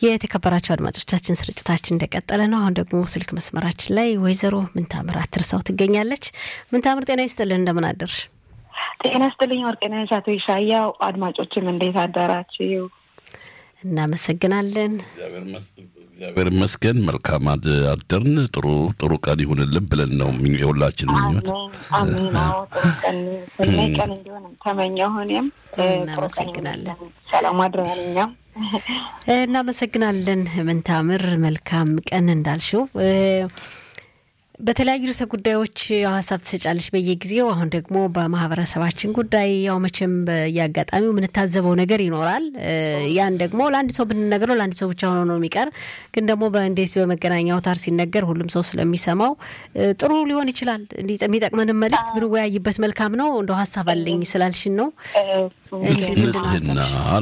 የተከበራቸው አድማጮቻችን ስርጭታችን እንደቀጠለ ነው። አሁን ደግሞ ስልክ መስመራችን ላይ ወይዘሮ ምንታምር አትርሳው ትገኛለች። ምንታምር ጤና ይስጥልን፣ እንደምን አደርሽ? ጤና ይስጥልኝ ወርቅነሽ፣ አቶ ይሻያው፣ አድማጮችም እንዴት አደራችሁ? እናመሰግናለን። እግዚአብሔር ይመስገን። መልካም አደርን። ጥሩ ጥሩ ቀን ይሁንልን ብለን ነው የሁላችን ምኞት። አሜን። አዎ ጥሩ ቀን ሰናይ ቀን እንዲሆን ተመኘሁ። እኔም እናመሰግናለን። ሰላም አድረናል። እኛም እናመሰግናለን። ምንታምር መልካም ቀን እንዳልሽው በተለያዩ ርዕሰ ጉዳዮች ሀሳብ ትሰጫለች በየጊዜው። አሁን ደግሞ በማህበረሰባችን ጉዳይ ያው መቼም በየአጋጣሚው የምንታዘበው ነገር ይኖራል። ያን ደግሞ ለአንድ ሰው ብንነግረው ለአንድ ሰው ብቻ ሆኖ ነው የሚቀር። ግን ደግሞ በእንደዚህ በመገናኛ አውታር ሲነገር ሁሉም ሰው ስለሚሰማው ጥሩ ሊሆን ይችላል። የሚጠቅመንን መልእክት ብንወያይበት መልካም ነው። እንደው ሀሳብ አለኝ ስላልሽን ነው። ንጽህና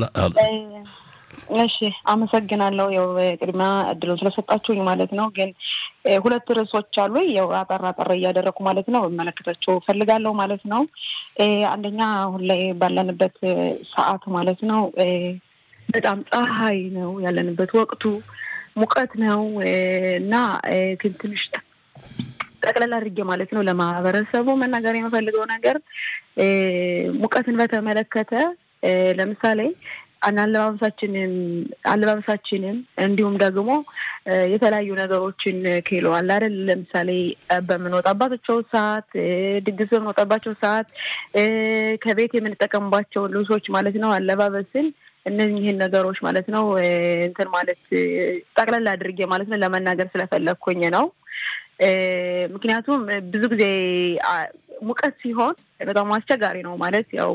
እሺ አመሰግናለሁ። ያው ቅድሚያ እድሉን ስለሰጣችሁኝ ማለት ነው። ግን ሁለት ርዕሶች አሉ። ያው አጠር አጠር እያደረኩ ማለት ነው እመለከታቸው ፈልጋለሁ ማለት ነው። አንደኛ አሁን ላይ ባለንበት ሰዓት ማለት ነው በጣም ፀሐይ ነው ያለንበት፣ ወቅቱ ሙቀት ነው እና ግን ትንሽ ጠቅለል አድርጌ ማለት ነው ለማህበረሰቡ መናገር የምፈልገው ነገር ሙቀትን በተመለከተ ለምሳሌ አለባበሳችንን አለባበሳችንን እንዲሁም ደግሞ የተለያዩ ነገሮችን ኪሎ አለ አይደል? ለምሳሌ በምንወጣባቸው ሰዓት፣ ድግስ በምንወጣባቸው ሰዓት ከቤት የምንጠቀምባቸው ልብሶች ማለት ነው አለባበስን እነዚህን ነገሮች ማለት ነው እንትን ማለት ጠቅለል አድርጌ ማለት ነው ለመናገር ስለፈለግኩኝ ነው። ምክንያቱም ብዙ ጊዜ ሙቀት ሲሆን በጣም አስቸጋሪ ነው ማለት ያው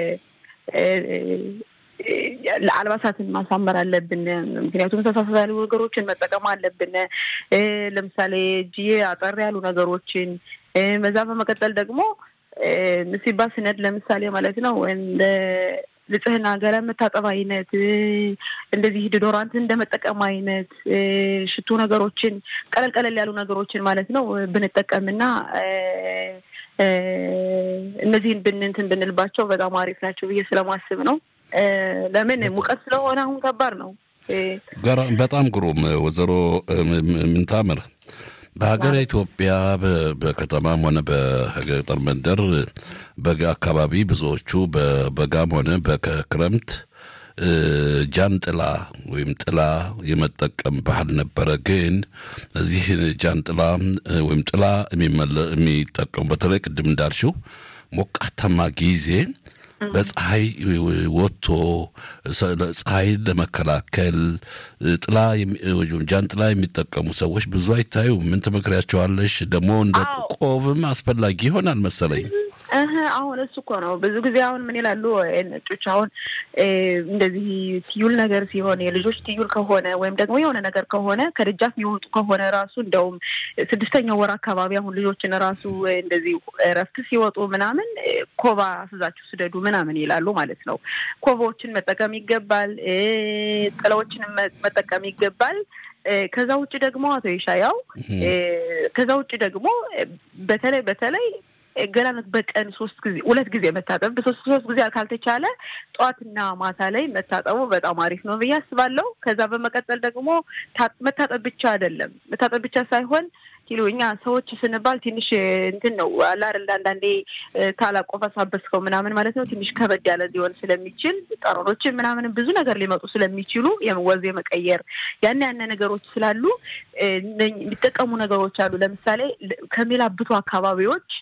አልባሳትን ማሳመር አለብን። ምክንያቱም ተሳሳት ያሉ ነገሮችን መጠቀም አለብን። ለምሳሌ እጅዬ አጠር ያሉ ነገሮችን በዛ በመቀጠል ደግሞ ምሲባ ስነድ ለምሳሌ ማለት ነው እንደ ንጽህና ገላ መታጠብ አይነት እንደዚህ ዲዶራንት እንደመጠቀም አይነት ሽቱ ነገሮችን ቀለል ቀለል ያሉ ነገሮችን ማለት ነው ብንጠቀምና እነዚህን ብንንትን ብንልባቸው በጣም አሪፍ ናቸው ብዬ ስለማስብ ነው። ለምን ሙቀት ስለሆነ አሁን ከባድ ነው። በጣም ግሩም ወይዘሮ ምንታምር በሀገር ኢትዮጵያ በከተማም ሆነ በገጠር መንደር በጋ አካባቢ ብዙዎቹ በበጋም ሆነ በክረምት ጃንጥላ ወይም ጥላ የመጠቀም ባህል ነበረ። ግን እዚህ ጃንጥላ ወይም ጥላ የሚጠቀሙ በተለይ ቅድም እንዳልሽው ሞቃታማ ጊዜ በፀሐይ ወጥቶ ፀሐይን ለመከላከል ጥላ ጃንጥላ የሚጠቀሙ ሰዎች ብዙ አይታዩ። ምን ትመክሪያቸዋለሽ? ደግሞ እንደ ቆብም አስፈላጊ ይሆናል መሰለኝ። አሁን እሱ እኮ ነው ብዙ ጊዜ አሁን ምን ይላሉ ነጮች፣ አሁን እንደዚህ ትዩል ነገር ሲሆን የልጆች ትዩል ከሆነ ወይም ደግሞ የሆነ ነገር ከሆነ ከደጃፍ የሚወጡ ከሆነ ራሱ እንደውም ስድስተኛው ወር አካባቢ አሁን ልጆችን ራሱ እንደዚህ እረፍት ሲወጡ ምናምን ኮባ አስዛችሁ ስደዱ ምናምን ይላሉ ማለት ነው። ኮባዎችን መጠቀም ይገባል። ጥላዎችን መጠቀም ይገባል። ከዛ ውጭ ደግሞ አቶ ይሻያው ከዛ ውጭ ደግሞ በተለይ በተለይ ገላን በቀን ሶስት ጊዜ ሁለት ጊዜ መታጠብ በሶስት ሶስት ጊዜ ካልተቻለ ጠዋትና ማታ ላይ መታጠቡ በጣም አሪፍ ነው ብዬ አስባለሁ። ከዛ በመቀጠል ደግሞ መታጠብ ብቻ አይደለም መታጠብ ብቻ ሳይሆን ኪሎ እኛ ሰዎች ስንባል ትንሽ እንትን ነው አለ አይደል? አንዳንዴ ታላቆፈሳበስከው ምናምን ማለት ነው ትንሽ ከበድ ያለ ሊሆን ስለሚችል ጠረኖችን ምናምን ብዙ ነገር ሊመጡ ስለሚችሉ ወዝ የመቀየር ያን ያነ ነገሮች ስላሉ የሚጠቀሙ ነገሮች አሉ። ለምሳሌ ከሚላብቱ አካባቢዎች